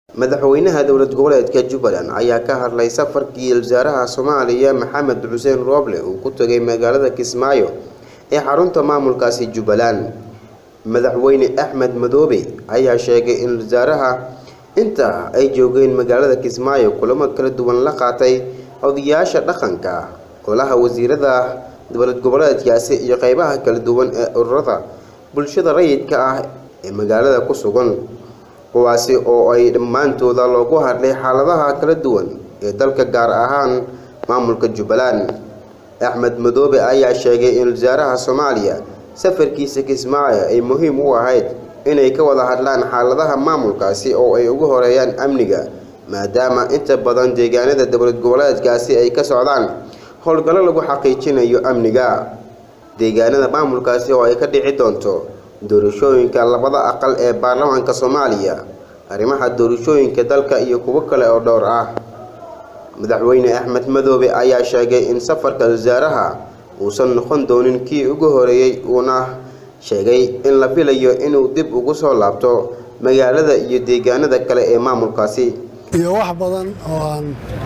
madaxweynaha dowlad goboleedka jubbaland ayaa ka hadlay safarkii wasaaraha soomaaliya maxamed xuseen rooble uu ku tegay magaalada kismaayo ee xarunta maamulkaasi jubbaland madaxweyne axmed madoobe ayaa sheegay in wasaaraha inta ay joogeen magaalada kismaayo kulamo kala duwan la qaatay odayaasha dhaqanka golaha wasiirada dowlad goboleedkaasi iyo qeybaha kala duwan ee ururada bulshada rayidka ah ee magaalada ku sugan kuwaasi oo ay dhammaantooda loogu hadlay xaaladaha kala duwan ee dalka gaar ahaan maamulka jubbaland axmed madoobe ayaa sheegay in wasaaraha soomaaliya safarkiisa kismaayo ay muhiim u ahayd inay ka wada hadlaan xaaladaha maamulkaasi oo ay ugu horeeyaan amniga maadaama inta badan deegaanada dowlad goboleedkaasi ay ka socdaan howlgallo lagu xaqiijinayo amniga deegaanada maamulkaasi oo ay ka dhici doonto doorashooyinka labada aqal ee baarlamaanka soomaaliya arrimaha doorashooyinka dalka iyo kuwo kale oo dhowr ah madaxweyne axmed madoobe ayaa sheegay in safarka wasaaraha uusan noqon doonin kii ugu horeeyey uuna sheegay in la filayo inuu dib ugu soo laabto magaalada iyo deegaanada kale ee maamulkaasi iyo wax badan oo aan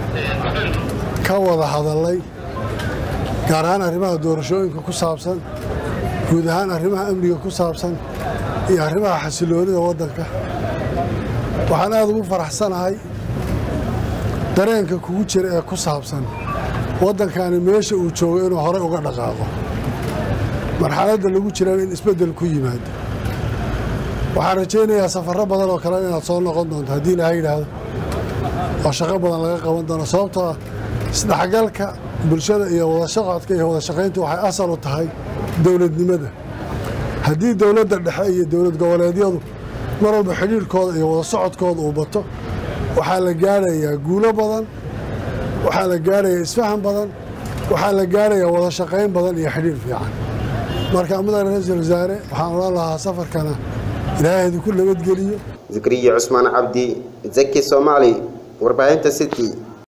ka wada hadalay gaar ahaan arrimaha doorashooyinka ku saabsan guud ahaan arrimaha amniga ku saabsan iyo arrimaha xasiloonida waddanka waxaan aad ugu faraxsanahay dareenka kugu jira ee ku saabsan waddankani meesha uu joogo inuu horey uga dhaqaaqo marxaladda lagu jirana in isbeddel ku yimaado waxaan rajaynayaa safarro badan oo kale inaad soo noqon doonto haddii ilaha yidhaahdo oo shaqo badan laga qaban doono sababtoo ah isdhexgalka bulshada iyo wadashaqodka iyo wadashaqayntu waxay asal u tahay dowladnimada haddii dowladda dhexe iyo dowlad goboleedyadu mar walba xidhiirhkooda iyo wada socodkooda uu bato waxaa la gaarayaa guulo badan waxaa la gaarayaa isfahan badan waxaa la gaarayaa wada shaqayn badan iyo xidhiir fiican marka mudane ra-iisul wasaare waxaan odhan lahaa safarkana ilaahay idinku nabadgeliyo zakariya cusmaan cabdi zaki soomaali warbaahinta city